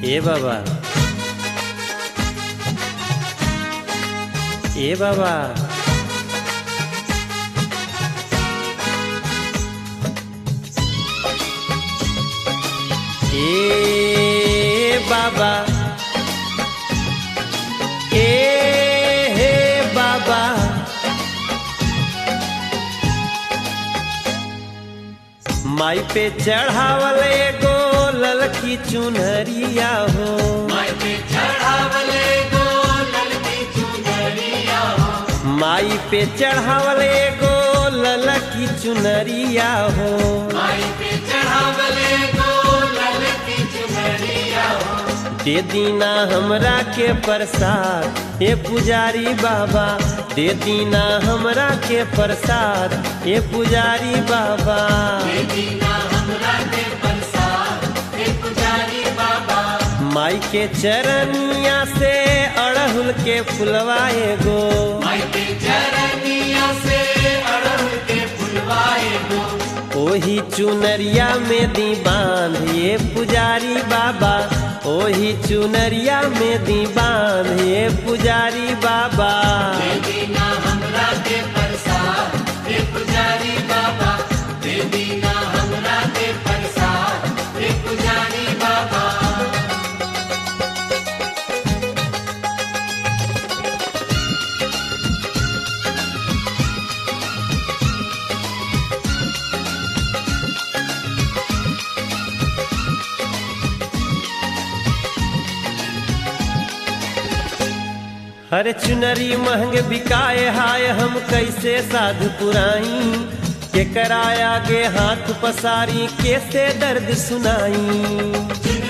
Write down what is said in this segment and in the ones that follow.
এ বাবা এ বাবা এ বাবা এ হে বাবা माई पे चढ़ावल एगो ललकी चुनरिया हो माई पे चढ़ावल एगो ललकी चुनरिया हो दे दीना हमरा के प्रसाद हे पुजारी बाबा दे दीना हमरा के प्रसाद हे पुजारी बाबा माई के चरनिया से अड़हुल के फुलवा एगो ओही चुनरिया में दी बांध ये पुजारी बाबा ओही चुनरिया में दी बांध ये पुजारी बाबा हर चुनरी महंग बिकाए हाय हम कैसे साधु पुराई के कराया गे हाथ पसारी कैसे दर्द सुनाई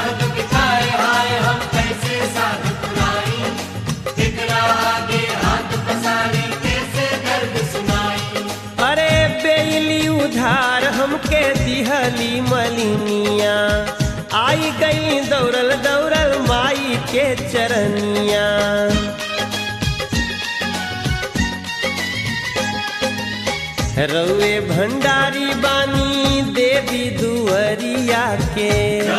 अरे बेली उधार हमके दिहली मलिनिया आई गई दौड़ल दौड़ल माई के चरनिया रउए भंडारी बानी देवी दुअरिया के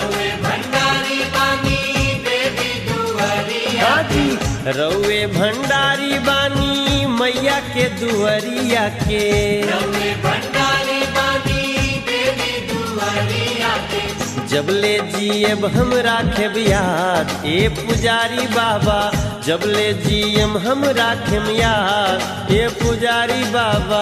हाजी रउए भंडारी बानी मैया के दुअरिया के जबले जियब हम राखेब याद ए पुजारी बाबा जबले जियम हम राखेम याद ए पुजारी बाबा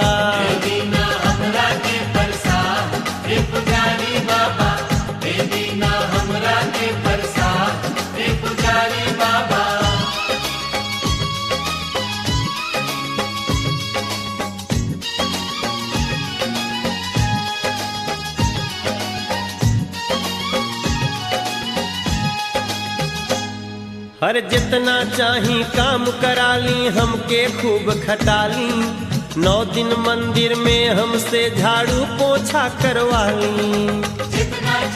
हर जितना चाही काम कराली हमके खूब खटाली नौ दिन मंदिर में हमसे झाड़ू पोछा करवाली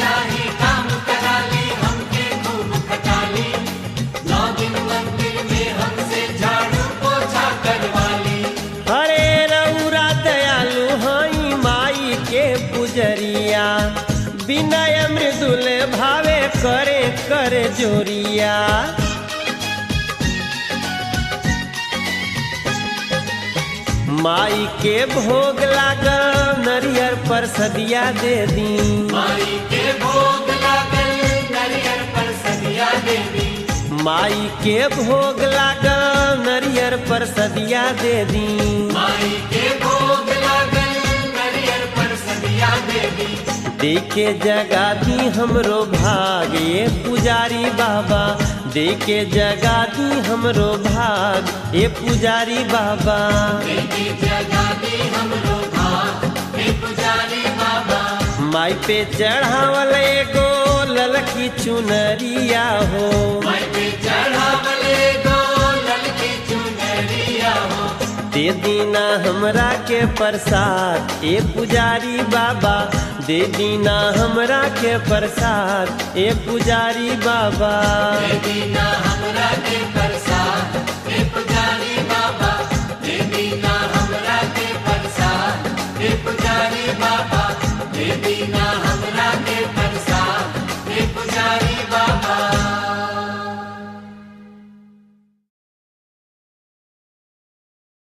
हरे रउरा दयालु हाई माई के पुजरिया विनय मृदुल भावे करे कर जोरिया माई के भोग लागल नरियर पर सदिया दे दी माई के भोग लागल नरियर पर सदिया दे दी देखे जगा दी हमरो भाग ये पुजारी बाबा देखे जगा दी हमरो भाग ये पुजारी बाबा माई पे चढ़ावल एगो ललकी चुनरिया हो दे दीना हमरा के प्रसाद ए पुजारी बाबा दे दीना हमरा के प्रसाद ए पुजारी बाबा पुजारी बाबा दे दीना हमरा